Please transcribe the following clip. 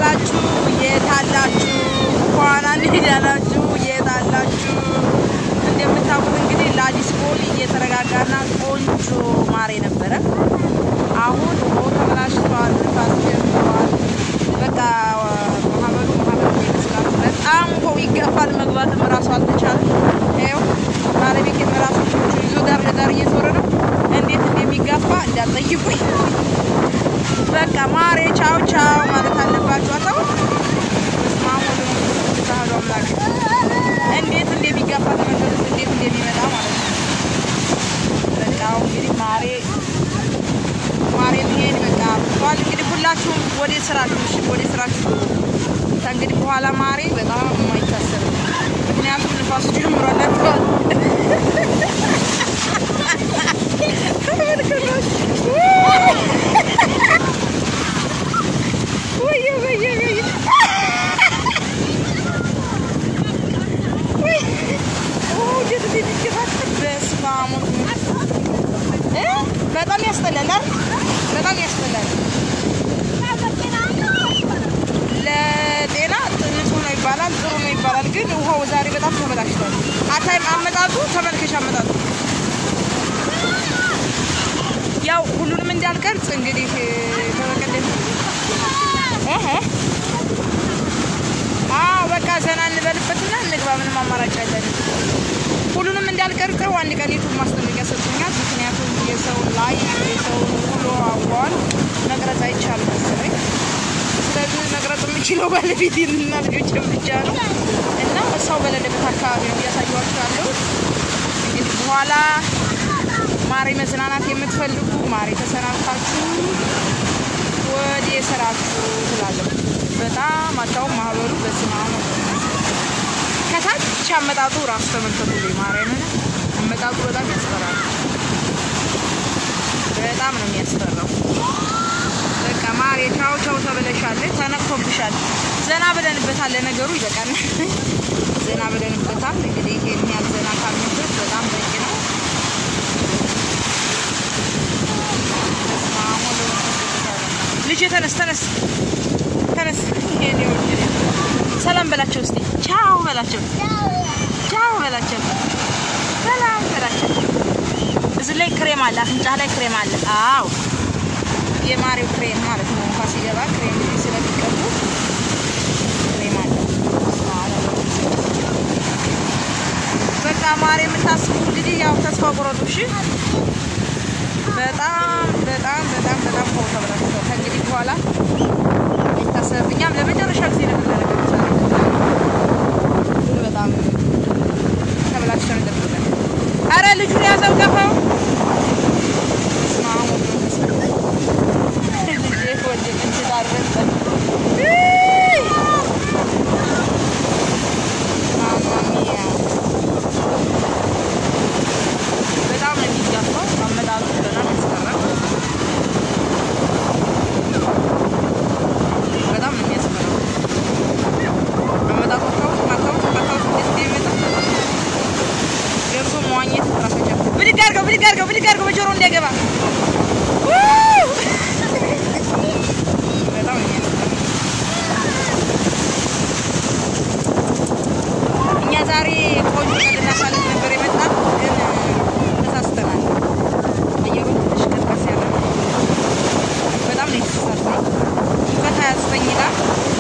አላችሁ? የት አላችሁ? እንኳን አንሄድ ያላችሁ የት አላችሁ? እንደምታውቁት እንግዲህ ለአዲስ ቦል እየተረጋጋና ቆንጆ ማር ነበረ። አሁን ውሃው ተበላሽቷል፣ ንፋስ ጀምሯል። በቃ ማህበሩ ማህበሩ ይመስላል። በጣም ውሃው ይገፋል። መግባትም እራሱ አልተቻለም። ይኸው ባለቤቴም እራሱ ልጆቹ ይዞ ዳር ለዳር እየዞረ ነው። እንዴት እንደሚጋፋ እንዳትጠይቁኝ። በቃ ማሬ ቻው ቻው ማለት አለባችሁ። አታው በስመ አብ ወወልድ ወመንፈስ ቅዱስ አሐዱ አምላክ። እንዴት እንደሚጋፋ ተመልከቱት፣ እንዴት እንደሚመጣ ማለት ነው። በቃ አሁን እንግዲህ ማሬ ማሬ ልሄድ በቃ ብሏል። እንግዲህ ሁላችሁም ወደ ስራችሁ እሺ፣ ወደ ስራችሁ ከእንግዲህ በኋላ ማሬ በጣም የማይታሰብ ነው። ምክንያቱም ንፋሱ ጀምሯል። አጥቷል ወየ ወየ ወየ ወይ ኦ እንዴት እንደሚገፋበት በስመ አብ እ በጣም ያስጠላል አይደል? በጣም ያስጠላል። ለጤና ንጹህ ነው ይባላል፣ ጥሩ ነው ይባላል። ግን ውሃው ዛሬ በጣም ተበላሽቷል። አታይም? አመጣጡ ተመልከሽ፣ አመጣጡ ያው ሁሉንም እንዳልቀርጽ እንግዲህ ተበቀደም እህ አዎ በቃ ዘና እንበልበትና እንግባ። ምንም አማራጭ ያለን ሁሉንም እንዳልቀርጸው አንድ ቀን ዩቱብ ማስጠንቀቂያ ሰጥቶኛል። ምክንያቱም የሰውን ላይ የሰውን ውሎ አዋዋል መቅረጽ አይቻልም መሰለኝ። ስለዚህ መቅረጽ የምችለው ባለቤቴንና ልጆችን ብቻ ነው እና ሰው በሌለበት አካባቢ ነው እያሳየኋቸው ያለው። እንግዲህ በኋላ ማሬ መዝናናት የምትፈልጉ ማሬ ተሰናብታችሁ ወደ ስራችሁ ትላለሁ። በጣም አታውም ማህበሩ በስመ አብ ከታች አመጣጡ ራሱ ተመልከቱ። ማርያምን አመጣጡ በጣም ያስፈራል። በጣም ነው የሚያስፈራው። በቃ ማሬ ቻው ቻው ተብለሻል፣ ተነክቶብሻል። ዘና ብለንበታል። ለነገሩ ይበቃል። ዘና ብለንበታል። እንግዲህ ይሄን ያህል ዘና ካልንበት በጣም በቂ ነው። በስመ አብ ወወልድ ወመንፈስ ቅዱስ ያለ ልጄ ተነስ ተነስ ተነስ። ይሄን ይወድ ሰላም በላቸው እስቲ ቻው በላቸው፣ ቻው በላቸው፣ ሰላም በላቸው። እዚህ ላይ ክሬም አለ፣ አፍንጫ ላይ ክሬም አለ። አዎ የማሪው ክሬም ማለት ነው። እንኳ ሲገባ ክሬም ስለሚቀቡ ክሬም አለ። በቃ ማሪ የምታስቡ እንግዲህ ያው ተስፋ ቁረጡ እሺ። በጣም በጣም በጣም በጣም ሆ ተብላችኋል። ከእንግዲህ በኋላ ይታሰብ። እኛም ለመጨረሻ ጊዜ ነው የምናደርገው ዛሬ ግን በጣም ተብላችኋል። እንደምትለ አረ ልጁን ያዘው ገፋው። በስመ አብ ወወልድ ወመንፈስ ቅዱስ ልጄ ወደቀች ዳረሰ። ማማ ሚያ በጣም ነው የሚጋፋው። አመጣጡ በጣም ያስፈራል። በጣም ነው የሚያስፈራው። አመጣጡ ታውት ማታውት ማታውት እንዴት እንደሚመጣ ገብቶ መዋኘት ራሳቸው ብድግ አድርገው ብድግ አድርገው ብድግ አድርገው በጆሮ እንዲያገባ በጣም ነው የሚያስፈራው። እኛ ዛሬ ቆንጆ ቀን ልናሳልፍ ነበር የመጣን ግን ተሳስተናል። አየሩ ትንሽ ቀዝቀዝ ያለ ነው። በጣም ነው የተሳሳትነው። ሙቀት ሀያ ዘጠኝ ይላል